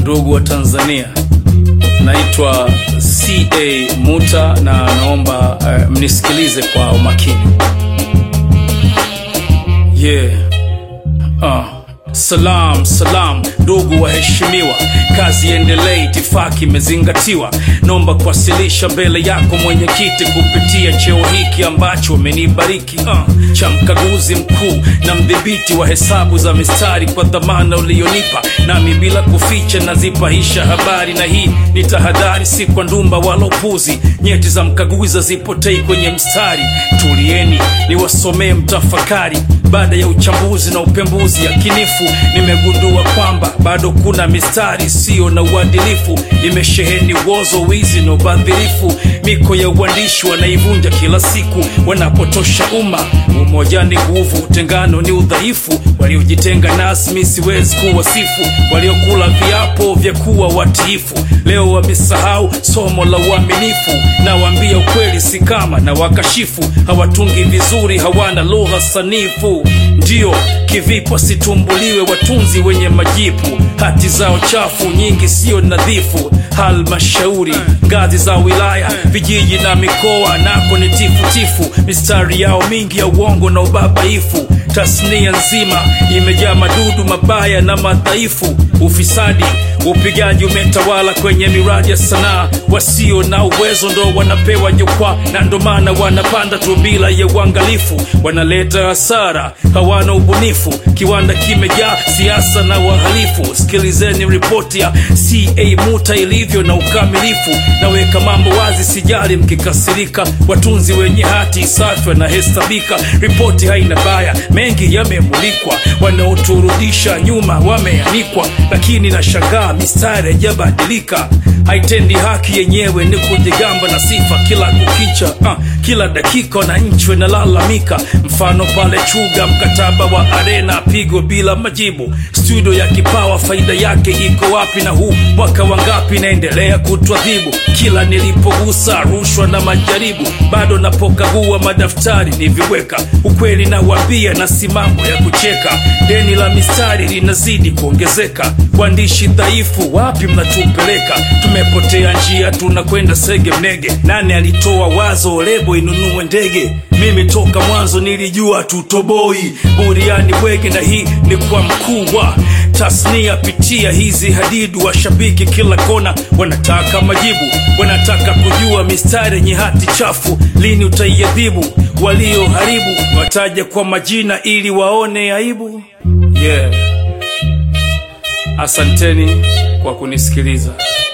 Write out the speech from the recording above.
ndugu wa Tanzania, naitwa CA Muta na naomba uh, mnisikilize kwa umakini. Yeah. Uh. Salam salam, ndugu waheshimiwa, kazi endelee, itifaki imezingatiwa. Naomba kuwasilisha mbele yako mwenyekiti, kupitia cheo hiki ambacho umenibariki uh, cha mkaguzi mkuu na mdhibiti wa hesabu za mistari, kwa dhamana ulionipa, nami bila kuficha nazipahisha habari, na hii ni tahadhari, si kwa ndumba wala upuzi. Nyeti za mkaguzi hazipotei kwenye mstari. Tulieni niwasomee mtafakari baada ya uchambuzi na upembuzi yakinifu, nimegundua kwamba bado kuna mistari isiyo na uadilifu, imesheheni uozo, wizi na ubadhirifu. Miko ya uandishi wanaivunja kila siku, wanapotosha umma. Umoja ni nguvu, utengano ni udhaifu. Waliojitenga nasi siwezi kuwasifu, waliokula viapo vya kuwa watiifu leo wamesahau somo la uaminifu. Nawaambia ukweli, si kama na wakashifu, hawatungi vizuri, hawana lugha sanifu. Ndio kivipo situmbuliwe, watunzi wenye majipu, hati zao chafu nyingi, sio nadhifu. Halmashauri, ngazi za wilaya, vijiji na mikoa, nako ni tifutifu, mistari yao mingi ya uongo na ubabaifu. Tasnia nzima imejaa madudu mabaya na madhaifu, ufisadi upigaji umetawala kwenye miradi ya sanaa. Wasio na uwezo ndo wanapewa jukwaa, na ndo maana wanapanda tu bila ya uangalifu, wanaleta hasara, hawana ubunifu. Kiwanda kimejaa siasa na wahalifu. Sikilizeni ripoti ya CA Muta ilivyo na ukamilifu, naweka mambo wazi, sijali mkikasirika. Watunzi wenye hati safi wanahesabika, ripoti haina baya, mengi yamemulikwa. Wanaoturudisha nyuma wameanikwa, lakini nashangaa mistari haijabadilika, haitendi haki, yenyewe ni kujigamba na sifa kila kukicha. Uh, kila dakika wananchi wanalalamika, mfano pale Chuga, mkataba wa Arena pigo bila majibu. Studio ya Kipawa faida yake iko wapi? Na huu mwaka wangapi naendelea kutwadhibu? Kila nilipogusa rushwa na majaribu, bado napokagua madaftari niviweka. Ukweli nawambia na si mambo ya kucheka, deni la mistari linazidi kuongezeka. Waandishi dhaifu, wapi mnatupeleka? Tumepotea njia, tunakwenda sege mnege. Nani alitoa wazo lebo inunue ndege? Mimi toka mwanzo nilijua tutoboi buriani bwege, na hii ni kwa mkuu wa tasnia. Pitia hizi hadidu, washabiki kila kona wanataka majibu, wanataka kujua mistari yenye hati chafu lini utaiadhibu. Walioharibu wataja kwa majina ili waone aibu. Yeah. Asanteni kwa kunisikiliza.